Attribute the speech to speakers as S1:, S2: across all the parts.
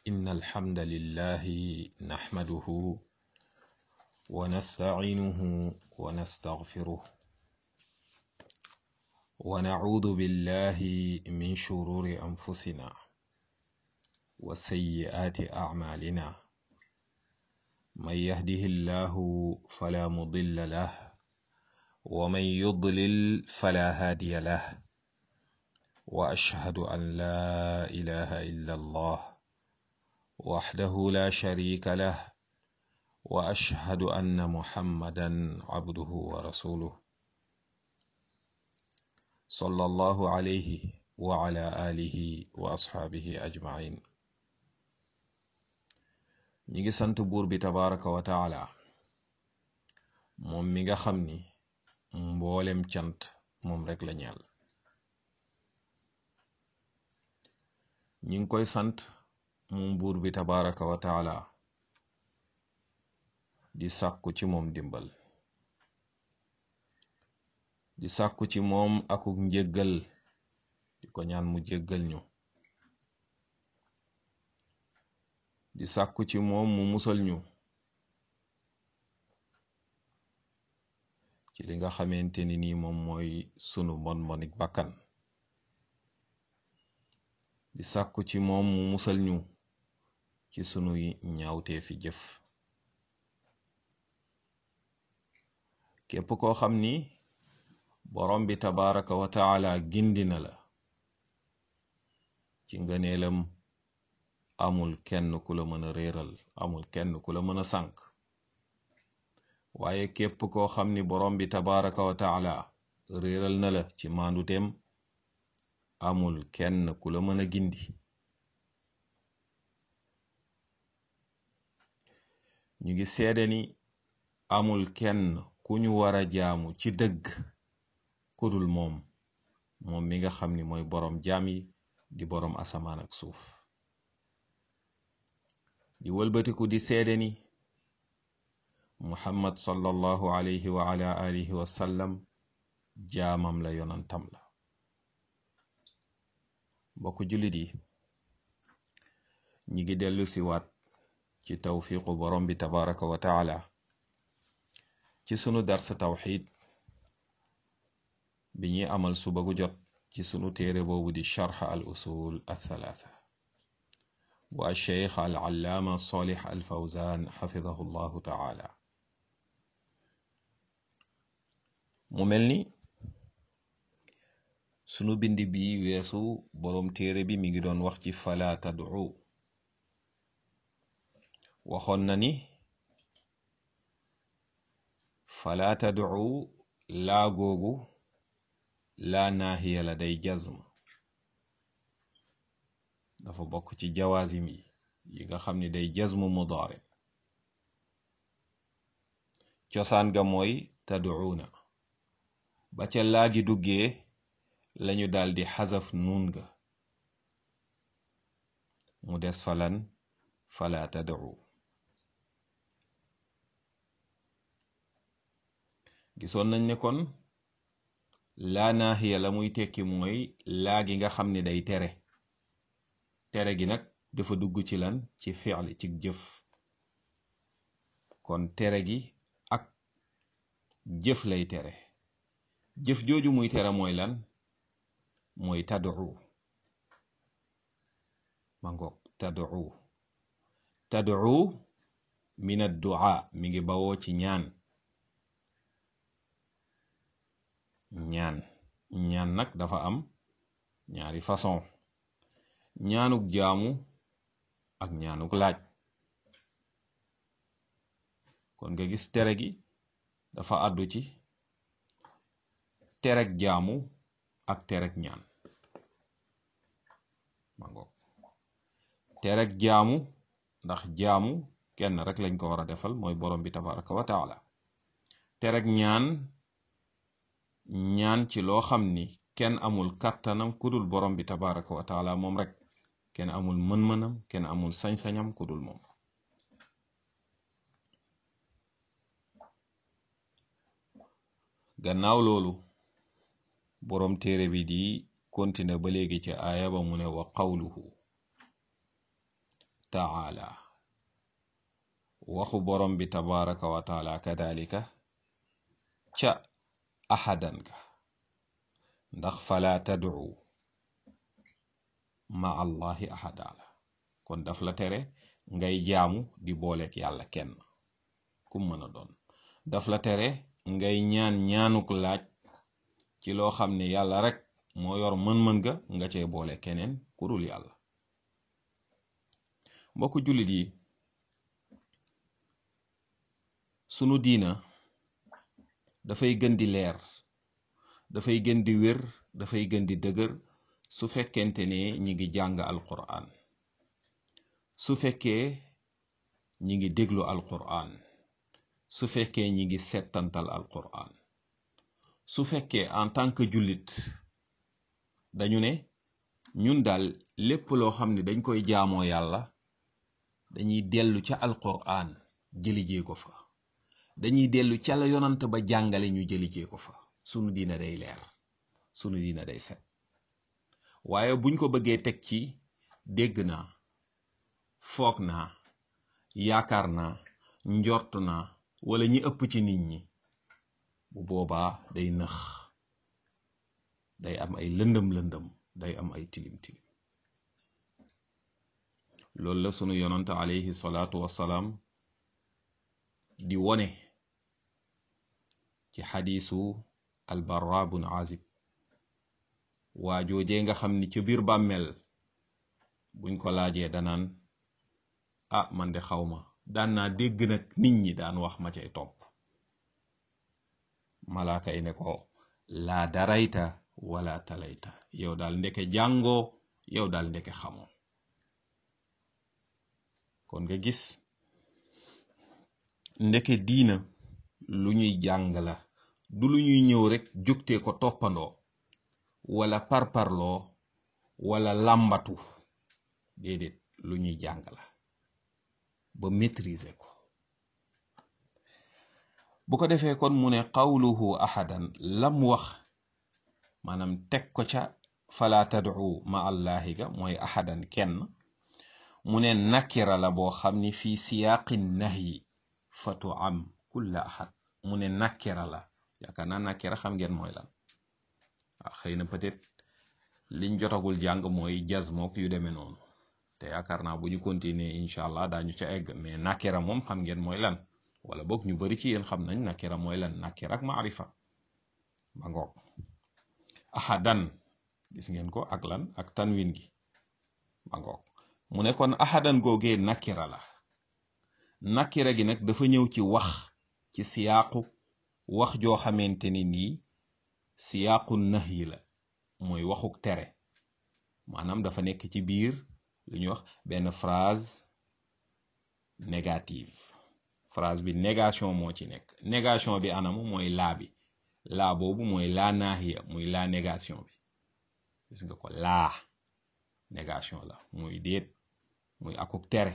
S1: إن الحمد لله نحمده ونستعينه ونستغفره ونعوذ بالله من شرور أنفسنا وسيئات أعمالنا من يهده الله فلا مضل له ومن يضلل فلا هادي له وأشهد أن لا إله إلا الله وحده لا شريك له وأشهد أن محمدا عبده ورسوله صلى الله عليه وعلى آله وأصحابه أجمعين ñi ngi sant buur bi tabaraka wa taala moom mi nga xam ni mboolem cant moom rek la ñeel ñi ngi koy sant moom buur bi tabaraka wa taala di sàkku ci moom dimbal di sàkku ci moom akuk njëggal di ko ñaan mu jéggal ñu di sàkku ci moom mu musal ñu ci li nga xamante ni nii moom mooy sunu mbon mbonik bakkan di sàkku ci moom mu musal ñu ci sunuy ñaawtee fi jëf képp koo xam ni borom bi tabaraka wa taala gindi na la ci ngëneelam amul kenn ku la mën a réeral amul kenn ku la mën a sànk waaye képp koo xam ni borom bi tabaraka wa taala réeral na la ci maanduteem amul kenn ku la mën a gindi ñu ngi seede ni amul kenn ku ñu war a jaamu ci dëgg kudul moom moom mi nga xam ni mooy boroom jaam yi di boroom asamaan ak suuf di wëlbatiku di seede ni muhammad sallallahu alayhi wa ala alihi wa sallam jaamam la yonantam la mbokk jullit yi ñi ngi dellu si waat ci tawfiqu borom bi tabaraka wa taala ci sunu darsa tawxid bi ñuy amal suba gu jot ci sunu téere boobu di charx al usul althalatha bu alcheikh al allaama solih al fawzan xafidahu llahu taala mu mel ni sunu bind bi weesu boroom téere bi mi ngi doon wax ci fala tad'u waxoon na ni fala tad'u laa googu laa naahiya la day jazm dafa bokk ci jawaazim yi yi nga xam ni day jazmu mudaare cosaan ga mooy tad'uuna ba ca laagi duggee lañu daldi xasaf nuun ga mu des falan fala tad'u gisoon nañ ne kon laa naahiya la muy tekki mooy laa gi nga xam ni day tere tere gi nag dafa dugg ci lan ci fi'li ci jëf kon tere gi ak jëf lay tere jëf jooju muy tere mooy lan mooy tad'u ma ngoog tad'u tad'u min ad-du'a mi ngi bawoo ci ñaan ñaan ñaan nag dafa am ñaari façon ñaanuk jaamu ak ñaanuk laaj kon nga gis tere gi dafa àddu ci terek jaamu ak terek ñaan ma ngoog terek jaamu ndax jaamu kenn rek lañ ko war a defal mooy borom bi tabaraka wa taala terek ñaan ñaan ci loo xam ni kenn amul kàttanam kudul borom bi tabaraka wa taala moom rek kenn amul mën-mënam kenn amul sañ-sañam kudul moom gannaaw loolu boroom téere bi di continuer ba léegi ci aaya ba mu ne wa qawluhu taala waxu borom bi tabaraka wa taala kadalika ca ahadan ka ndax fala tad'u ma allahi ahada la kon daf la tere ngay jaamu di booleek yàlla kenn kum mën a doon daf la tere ngay ñaan ñaanuk laaj ci loo xam ne yàlla rek moo yor mën-mën ga nga cee boole keneen ku dul yàlla mbokku jullit yi sunu diina dafay gën di leer dafay gën di wér dafay gën di dëgër su fekkente ne ñi ngi jàng alquran su fekkee ñi ngi déglu alquran su fekkee ñi ngi settantal alquran su fekkee en tant que jullit dañu ne ñun daal lépp loo xam ne dañ koy jaamoo yàlla dañuy dellu ca alquran jëlijee ko fa dañuy dellu ca la yonant ba jàngale ñu jëlijee ko fa sunu diina day leer sunu diina day set waaye buñ ko bëggee teg ci dégg naa foog naa yaakaar naa njort naa wala ñi ëpp ci nit ñi bu boobaa day nëx day am ay lëndëm lëndëm day am ay tilim tilim loolu la sunu yonant alayhi salaatu wassalaam di wone ci xadiisu albarra bun azib waa joojee nga xam ni ca biir bàmmeel buñ ko laajee danaan ah man de xawma daan naa dégg nag nit ñi daan wax ma cay topp malaaka yi ne ko laa darayta wala talayta yow daal ndeke jàngoo yow daal ndeke xamoo kon nga gis ndeke diina lu ñuy jàng la du lu ñuy ñëw rek jógtee ko toppandoo wala parparloo wala làmbatu déedéet lu ñuy jàng la ba maîtriser ko bu ko defee kon mu ne qawluhu ahadan lam wax maanaam teg ko ca fala tad'u ma allahi ga mooy ahadan kenn mu ne nakira la boo xam ni fii siyaaqi nahyi fatu am kulla ahad mu ne nakira la yaakaar naa nakira xam ngeen mooy lan waaw xëy na peut-être liñ jotagul jàng mooy jazmook yu demee noonu te yaakaar naa bu ñu continuer incha allah daañu ca egg mais nakira moom xam ngeen mooy lan wala boog ñu bari ci yéen xam nañ nakira mooy lan nakira ak maarifa ba ngoog ahadan gis ngeen ko ak lan ak tanwin gi ba ngoog mu ne kon ahadan googee nakira la nakira gi nag dafa ñëw ci wax ci siyaaqu wax joo xamante ni nii siyaaqu nahyi la mooy waxuk tere maanaam dafa nekk ci biir lu ñuy wax benn phrase négative phrase bi négation moo ci nekk négation bi anamu mooy laa bi laa boobu mooy laa naahiya muy laa négation bi gis nga ko laa négation la muy déet muy akuk tere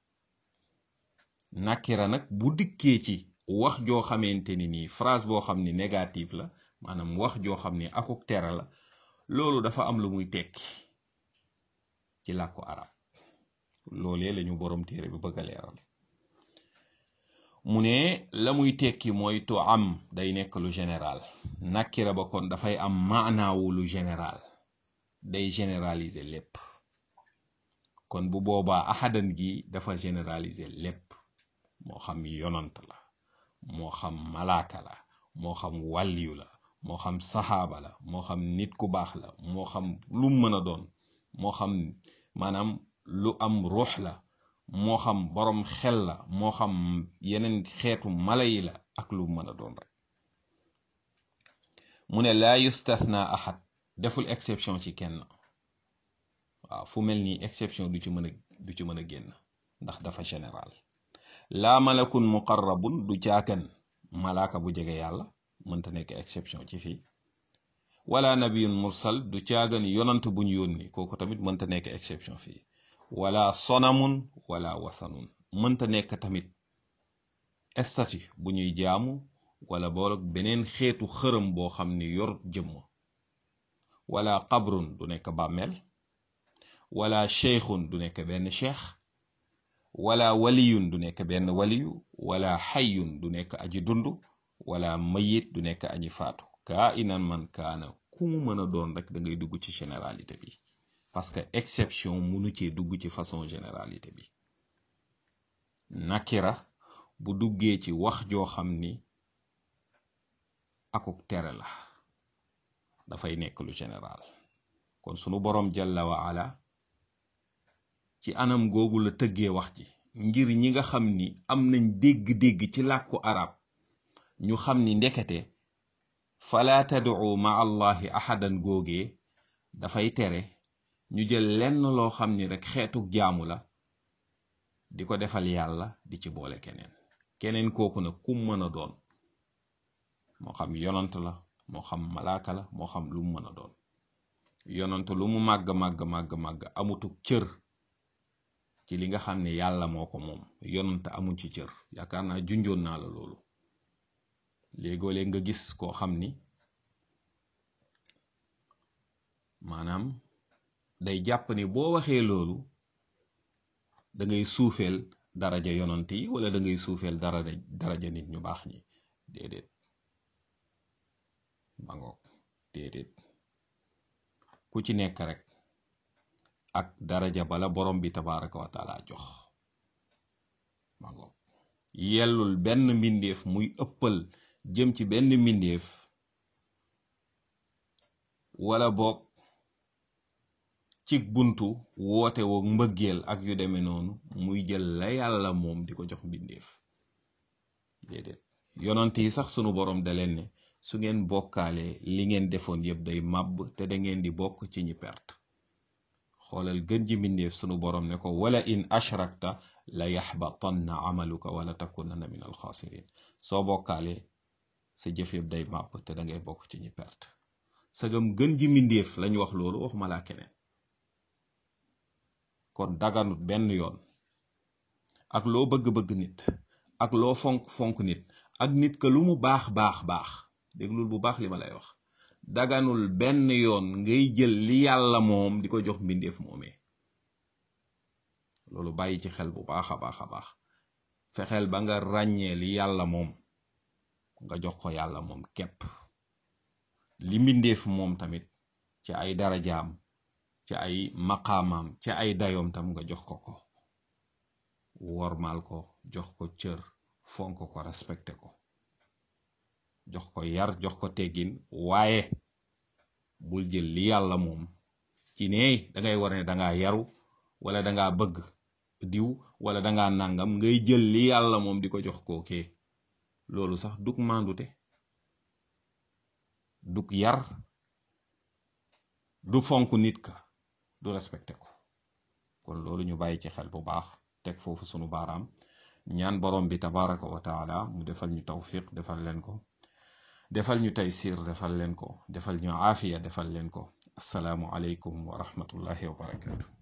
S1: nakira nag bu dikkee ci wax joo xamante ni nii phrase boo xam ni négative la maanaam wax joo xam ni akuk tere la loolu dafa am lu muy tekki ci làkku arab loolee lañu boroom téere bi bëgg a leeral mu ne la muy tekki mooy to am day nekk lu général nakira ba kon dafay am maanaawu lu général day généraliser lépp kon bu boobaa ahadan gi dafa généraliser lépp moo xam yonant la moo xam malaaka la moo xam wàlliyu la moo xam saxaaba la moo xam nit ku baax la moo xam lu mën a doon moo xam maanaam lu am ruux la moo xam boroom xel la moo xam yeneen xeetu mala yi la ak lu mën a doon rek mu ne laa yustathna ahad deful exception ci kenn waaw fu mel nii exception du ci mën a du ci mën a génn ndax dafa général laa malakun muqarrabun du caakan malaaka bu jege yàlla mënta nekk exception ci fii wala nabiyun mursal du caagan yonant buñ yónni kooku tamit mënta nekk exception fii wala sonamun wala wasanun mënta nekk tamit statut bu ñuy jaamu wala boog beneen xeetu xërëm boo xam ni yor jëmm wala qabrun du nekk bàmmeel wala cheikhun du nekk benn cheikh wala waliyun du nekk benn waliyu wala xayyun du nekk aji dund wala mayit du nekk aji faatu kaa inan man kaana ku mu mën a doon rek da ngay dugg ci généralité bi parce que exception munu cee dugg ci façon généralité bi nakira bu duggee ci wax joo xam ni akuk tere la dafay nekk lu général kon sunu boroom jalla wa ala ci anam googu la tëggee wax ji ngir ñi nga xam ni am nañ dégg-dégg ci làkku arab ñu xam ni ndekete fala tad'u ma allahi ahadan googee dafay tere ñu jël lenn loo xam ni rek xeetuk jaamu la di ko defal yàlla di ci boole keneen keneen kooku nag kum mën a doon moo xam yonant la moo xam malaaka la moo xam lu mu mën a doon yonant lu mu màgg màgg màgg màgg amutuk cër ci li nga xam ne yàlla moo ko moom yonant amuñ ci cër yaakaar naa junjoon naa la loolu léegoo-léeg nga gis koo xam ni maanaam day jàpp ni boo waxee loolu da ngay suufeel daraja yonant yi wala da ngay suufeel daraja daraja nit ñu baax ñi déedéet mangoog déedéet ku ci nekk rek ak daraja bala borom bi tabaraka wa taala jox mangoog yellul benn mbindeef muy ëppal jëm ci benn mbindeef wala boog ci buntu woote woog mbëggeel ak yu demee noonu muy jël la yàlla moom di ko jox mbindeef déedéet yonant yi sax sunu borom da leen ne su ngeen bokkaalee li ngeen defoon yëpp day màbb te da ngeen di bokk ci ñi perte xoolal gën ji mbindeef sunu borom ne ko wala in ashrakta la yaxbatanna amaluka wala takunanna min alxaasirin soo bokkaalee sa jëf yëpp day màbb te da ngay bokk ci ñi perte sagam gën ji mbindeef lañ wax loolu waxuma laa keneen kon daganut benn yoon ak loo bëgg-bëgg nit ak loo fonk-fonk nit ak nit ka lu mu baax baax baax déglul bu baax li ma lay wax daganul benn yoon ngay jël li yàlla moom di ko jox mbindeef moomee loolu bàyyi ci xel bu baax a baax a baax fexeel ba nga ràññee li yàlla moom nga jox ko yàlla moom képp li mbindeef moom tamit ci ay darajaam ci ay maqaamaam ci ay dayoom tam nga jox ko ko wormaal ko jox ko cër fonk ko respecté ko jox ko yar jox ko teggin waaye bul jël li yàlla moom ci ne dangay war ne dangaa yaru wala dangaa bëgg diw wala dangaa nàngam ngay jël li yàlla moom di ko jox kookee loolu sax dug mandute dug yar du fonk nit ka du respecté ko kon loolu ñu bàyyi ci xel bu baax teg foofu sunu baaraam ñaan borom bi tabaraka wa taala mu defal ñu tawfiq defal leen ko defal ñu taysir defal leen ko defal ñu aafiya defal leen ko asalaamu aleykum wa rahmatullahi wa barakatu